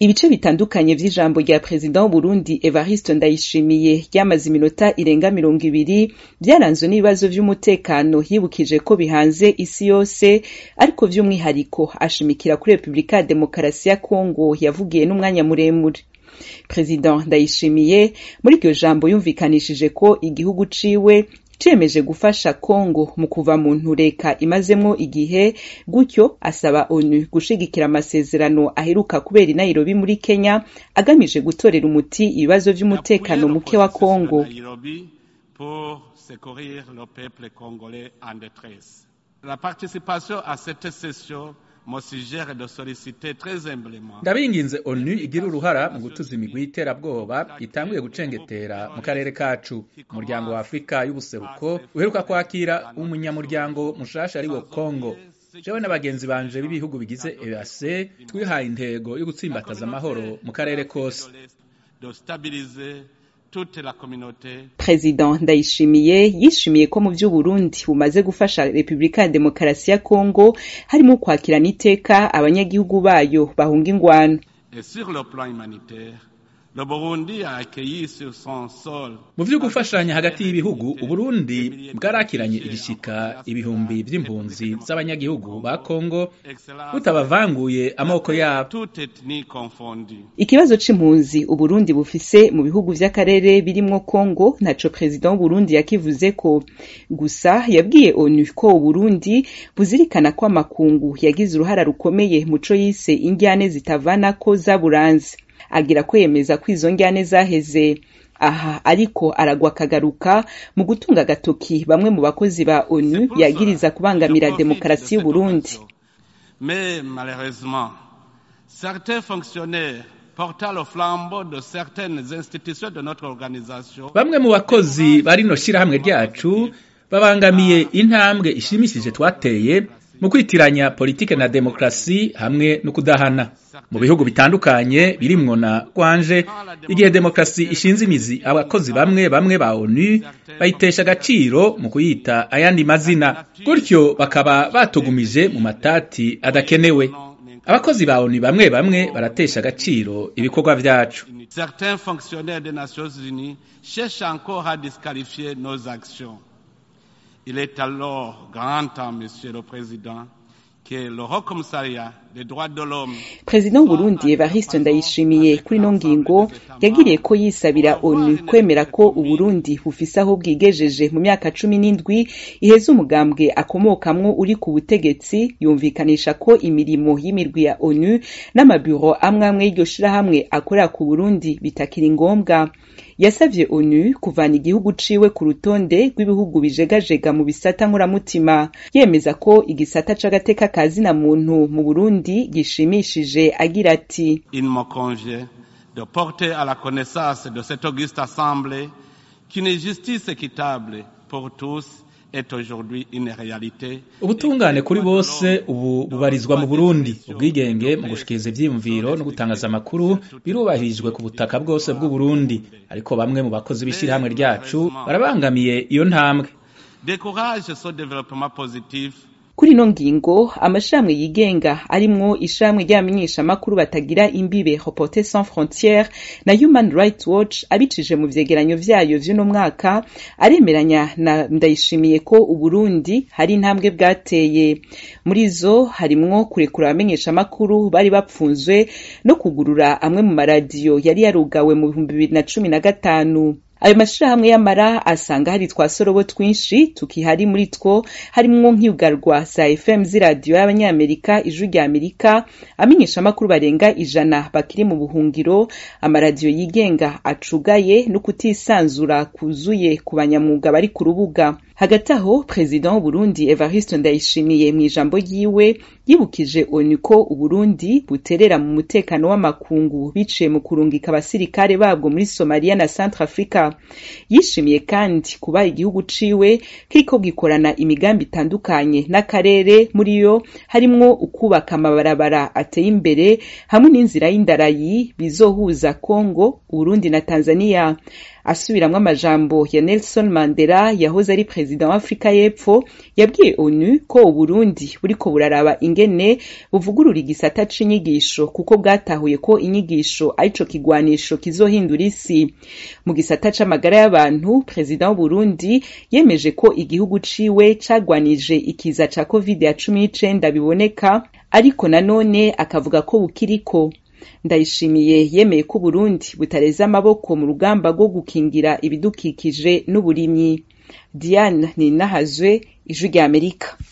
ibice bitandukanye vy'ijambo rya perezida w'uburundi evariste ndayishimiye ryamaze iminota irenga mirongo ibiri vyaranzwe n'ibibazo vy'umutekano yibukije ko bihanze isi yose ariko vy'umwihariko ashimikira kuri repubulika ya demokarasi ya kongo yavugiye n'umwanya muremure perezida ndayishimiye muri iryo jambo yumvikanishije ko igihugu ciwe ciyemeje gufasha Kongo mu kuva mu ntureka imazemwo igihe gutyo asaba ONU gushigikira amasezerano aheruka kubera i Nairobi muri Kenya agamije gutorera umuti ibibazo vy'umutekano muke wa Kongo La participation à cette session ndabinginze onu igira uruhara mu gutuza imigwi y'iterabwoba itanguye gucengetera mu karere kacu umuryango wa afurika y'ubuseruko uheruka kwakira umunyamuryango mushasha ari wo kongo jewe n'abagenzi banje b'ibihugu bigize ease twihaye intego yo gutsimbataza amahoro mu karere kose President Ndayishimiye yishimiye ko mu vy'Uburundi bumaze gufasha Repubulika ya Demokarasi ya Kongo harimo kwakirana iteka abanyagihugu bayo bahunga ingwano. mu vyo gufashanya hagati y'ibihugu uburundi bwarakiranye igishika ibihumbi vy'impunzi z'abanyagihugu ba kongo butabavanguye amoko yabo ikibazo c'impunzi uburundi bufise mu bihugu vy'akarere birimwo kongo ntaco perezida w'uburundi yakivuze ko gusa yabwiye onu ko uburundi buzirikana ko amakungu yagize uruhara rukomeye muco yise indyane zitavanako zaburanze agira ko yemeza ko izo njyane zaheze aha ariko aragwa akagaruka mu gutunga agatoki bamwe mu bakozi ba onu yagiriza kubangamira demokarasi y'uburundi mais malheureusement certains fonctionnaires portant le flambeau de certaines institutions de notre organisation bamwe mu bakozi bari no shirahamwe ryacu babangamiye intambwe ishimishije twateye mu kwitiranya politike na demokarasi hamwe no kudahana mu bihugu bitandukanye birimwo na kwanje igihe demokarasi ishinze imizi abakozi bamwe bamwe ba onu bayitesha agaciro mu kuyita ayandi mazina gutyo bakaba batugumije mu matati adakenewe abakozi ba onu bamwe bamwe baratesha agaciro ibikorwa vyacu certains fonctionnaires des nations unies cherchent encore à disqualifier nos actions Il est alors grand temps, Monsieur le Président, que le Haut Commissariat des droits de l'homme perezida w'uburundi evariste ndayishimiye kuri ino ngingo yagiriye ko yisabira onu kwemera ko uburundi bufise aho bwigejeje mu myaka cumi n'indwi iheza umugambwe akomokamwo uri ku butegetsi yumvikanisha ko imirimo y'imirwi ya onu n'amabiro amwe amwe y'iryo shirahamwe akorera ku burundi bitakiri ngombwa yasavye onu kuvana igihugu ciwe ku rutonde rw'ibihugu bijegajega mu bisata nkuramutima yemeza ko igisata c'agateka ka zina muntu mu burundi gishimishije agira ati il me convient de porter à la connaissance de cette auguste assemblée qu'une justice équitable pour tous est aujourd'hui une réalité ubutungane kuri bose ubu bubarizwa mu burundi ubwigenge mu gushikiriza ivyiyumviro no gutangaza amakuru birubahirijwe ku butaka bwose bw'uburundi ariko bamwe mu bakozi b'ishirahamwe ryacu barabangamiye iyo ntambwe décourage ce développement positif kuri ino ngingo amashirahamwe yigenga arimwo ishirahamwe ry'abamenyeshamakuru batagira imbibe Reporters sans frontières na Human Rights Watch abicije mu vyegeranyo vyayo vy'uno mwaka aremeranya na ndayishimiye ko Uburundi hari intambwe bwateye muri zo harimwo kurekura abamenyeshamakuru bari bapfunzwe no kugurura amwe mu maradiyo yari yarugawe mu bihumbi bibiri na cumi na gatanu ayo mashirahamwe y'amara asanga hari twasorobo twinshi tukihari muri two harimwo nk'iyugarwa za fm z'iradiyo y'abanyamerika ijwi rya amerika amenyeshamakuru barenga ijana bakiri mu buhungiro amaradiyo yigenga acugaye no kutisanzura kuzuye ku banyamwuga bari ku rubuga hagati aho perezida w'uburundi evariste ndayishimiye mu ijambo ryiwe yibukije onu ko uburundi buterera mu mutekano w'amakungu biciye mu kurungika abasirikare babwo muri somaliya na centre africa yishimiye kandi kuba igihugu ciwe kiriko gikorana imigambi itandukanye n'akarere muri yo harimwo ukubaka amabarabara ateye imbere hamwe n'inzira y'indarayi bizohuza congo uburundi na tanzania asubiramwo amajambo ya nelson mandela yahoze ari perezida perezida wa afurika y'epfo yabwiye onu ko uburundi buriko buraraba ingene buvugurura igisata c'inyigisho kuko bwatahuye ko inyigisho arico kigwanisho kizohindura isi mu gisata c'amagara y'abantu perezida w'uburundi yemeje ko igihugu ciwe cagwanije ikiza ca covid ya cumi n'icenda biboneka ariko nanone akavuga ko bukiriko ndayishimiye yemeye ko uburundi butareze amaboko mu rugamba rwo gukingira ibidukikije n'uburimyi diane ninahazwe ijwi ry'amerika